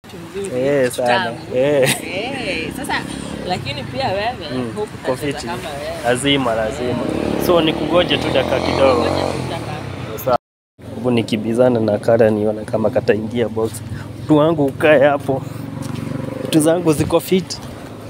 Mzuri, Eh, sana. tamu. Eh. Eh, sasa lakini pia wewe Mm, huku uko utacheza fiti. kama wewe. Lazima, lazima. So nikugoje tu dakika kidogo. Ngoja tu utaka- Sawa. Hebu nikibizana na Kara nione kama kataingia box. Mtu wangu ukae hapo. Vitu zangu ziko fit.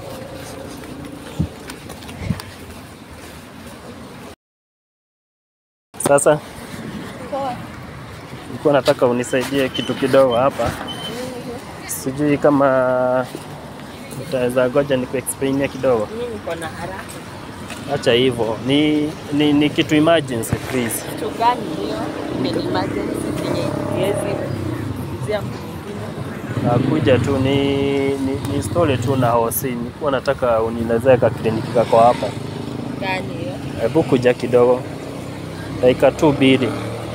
Sasa nilikuwa nataka unisaidie kitu kidogo hapa. Sijui kama utaweza goja nikuexplainia kidogo. Mimi niko na haraka. Acha hivyo. Ni, ni, ni kitu emergency please. Kitu gani hiyo? Ni emergency yenye iwezi kuzia mtu mwingine. Nakuja tu ni, ni, ni story tu na hosi. Nilikuwa nataka unielezee ka kliniki kako hapa. Gani hiyo? Hebu kuja kidogo, dakika tu mbili.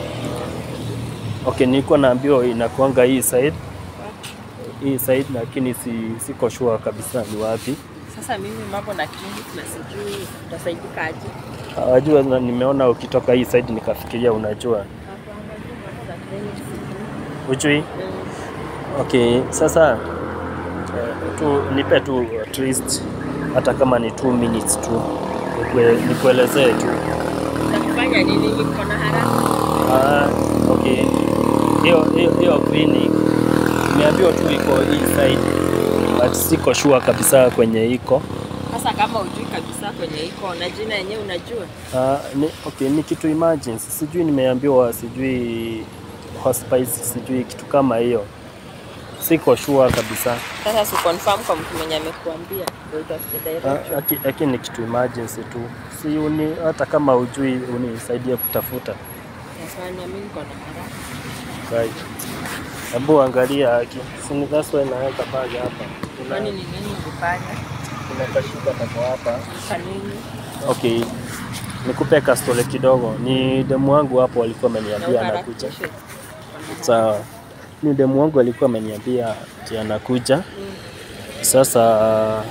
Okay, nilikuwa naambiwa inakuanga hii side hii side, lakini si, siko sure kabisa ni wapi. Sasa mimi mambo na clinic na sijui utasaidika aje. Wajua, na nimeona ukitoka hii side nikafikiria unajua. Mambo na clinic sijui. Ujui? Mm. Okay, sasa eh, tu nipe tu at least hata kama ni 2 minutes tu nikue- nikuelezee tu. Utakufanya nini? Niko na haraka. Ah, okay. Hiyo hiyo hiyo clinic nimeambiwa tu iko hii side but siko sure kabisa kwenye iko. Sasa kama ujui kabisa kwenye iko na jina yenyewe unajua? Ah, ni, okay, ni kitu emergency. Sijui nimeambiwa sijui hospice sijui kitu kama hiyo. Siko sure kabisa. Sasa si confirm kwa mtu mwenye amekuambia ndio utafute Ah, direction. laki- Lakini ni kitu emergency tu. Si uni, hata kama ujui unisaidie kutafuta. Nafanya mimi niko na haraka. Right. Hebu angalia haki. Si ni that's why naweka bag hapa. Kuna Kwani ni nini ulifanya? kuna kashida kako hapa. Kwa nini? Okay. Nikupe kastole kidogo. Ni demu wangu hapo walikuwa Na ameniambia anakuja. uharakishe. Sawa. Ni demu wangu alikuwa ameniambia ati anakuja. Mm. Sasa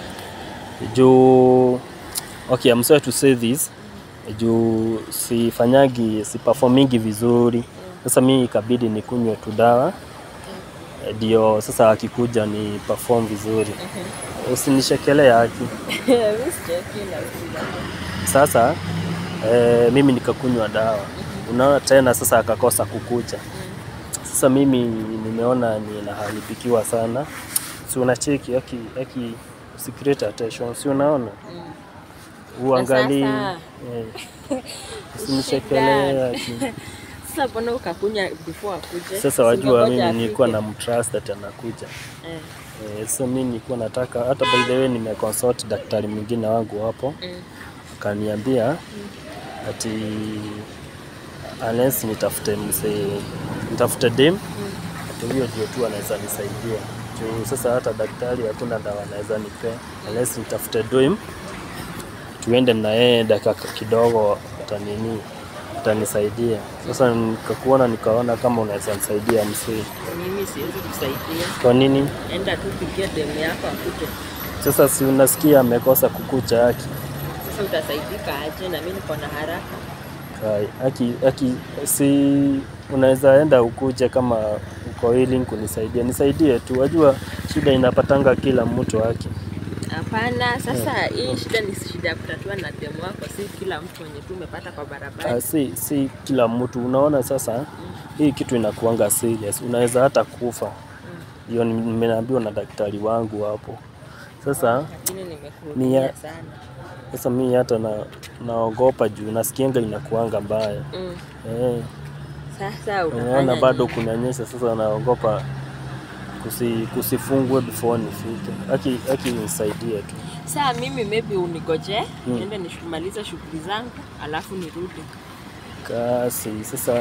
juu okay, I'm sorry to say this. Juu sifanyagi siperformingi vizuri. Sasa mi ikabidi nikunywe tu dawa ndio sasa akikuja ni perform vizuri. Usinishekelee haki. Mimi sicheki na sikiza. Sasa eh, mimi nikakunywa dawa, unaona tena sasa akakosa kukuja. Sasa mimi nimeona ninaharibikiwa sana, si unacheki aki, aki secret attention, si unaona uangalie sasa? eh, usinishekelee aki. Sasa mbona ukakunya before akuje? Sasa wajua Singoja mimi afike. nilikuwa na mtrust ati anakuja Eh, eh, sasa mimi nilikuwa nataka hata by the way nimeconsult daktari mwingine wangu hapo mm. akaniambia ati unless nitafute msee nitafute dem ati huyo ndio tu anaweza nisaidia juu sasa hata daktari hakuna dawa anaweza nipea unless nitafute dem tuende na yeye dakika kidogo atanini atanisaidia sasa nikakuona nikaona kama unaweza nisaidia msee Mimi siwezi kusaidia. kwa nini Enda tu pigia demu yako akuje. sasa si unasikia amekosa kukucha haki Sasa utasaidika aje na mimi niko na haraka. Kai, Aki, aki, si unaweza enda ukuje kama uko willing kunisaidia, nisaidie tu. Wajua shida inapatanga kila mtu haki. Hapana, sasa hii shida ni shida ya kutatua na demu wako, si kila mtu mwenye tu umepata kwa barabara. Ah, si, si kila mtu unaona. Sasa hii kitu inakuanga serious, unaweza hata kufa. Hiyo ni- nimeambiwa na daktari wangu hapo. Sasa Lakini Ni nimekuhurumia ya- sana. sasa mi hata na, naogopa juu nasikianga inakuanga mbaya Mm. eh. Sasa Unaona utafanya bado nini? kunanyesha, sasa naogopa kusi, kusifungwe before nifike. Aki, aki nisaidie tu. Saa mimi maybe unigoje Mm. niende nishumalize shughuli zangu alafu nirudi. Kasi sasa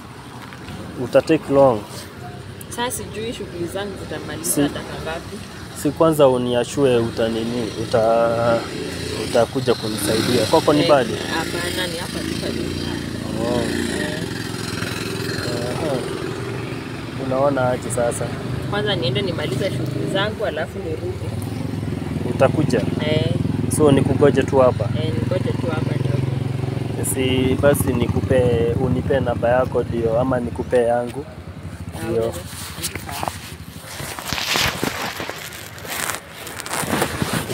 uta take long, Sasa sijui shughuli zangu zitamaliza Si- dakika ngapi. si kwanza uniashue utanini uta utakuja kunisaidia kwako ni Eh, bali Hapana, ni hapa tu karibu. oh. Eh, Aha. Unaona aje sasa, Kwanza niende nimalize shughuli zangu alafu nirudi. utakuja Eh, so nikugoje tu hapa eh, ningoje tu hapa ndio. si basi nikupe unipe namba yako ndio ama nikupe yangu Ah, Ndio. unaweza- andika.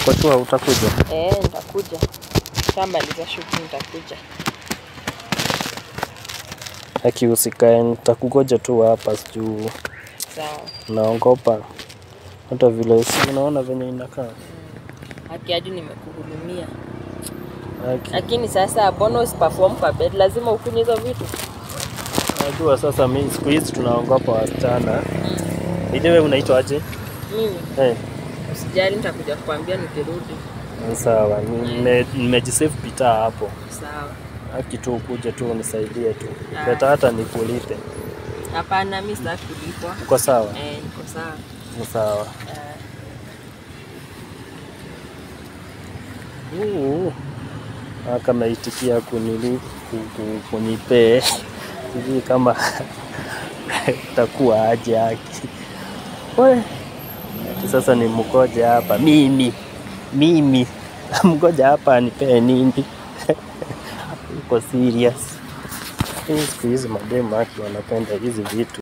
Uko sure utakuja? Eh, nitakuja. Shamaliza shughuli nitakuja. Aki usikae, nitakugoja tu hapa juu Sawa. naogopa. Hata vile si unaona venye inakaa. Haki hadi nimekuhurumia. Aki, Lakini sasa mbona usiperform kwa bed? Lazima ukunywe hizo vitu. najua sasa mi siku hizi tunaogopa wasichana. Ile wewe unaitwa aje? Mimi Eh, usijali, nitakuja kukwambia nikirudi. sawa. Nime- Nimejisave pita hapo. Sawa. Aki tu ukuje tu unisaidie tu. Ah. Leta hata nikulipe. Hapana, mimi sitaki kulipwa. Uko sawa? Eh, niko sawa. Ni sawa. Eh, Uu, kama itikia kunili ku- ku- kunipee sijui kama takuwa aje haki we ati sasa ni mgoja hapa mimi mimi mgoja hapa anipee nini uko serious Hii siku hizi mademu haki wanapenda hizi vitu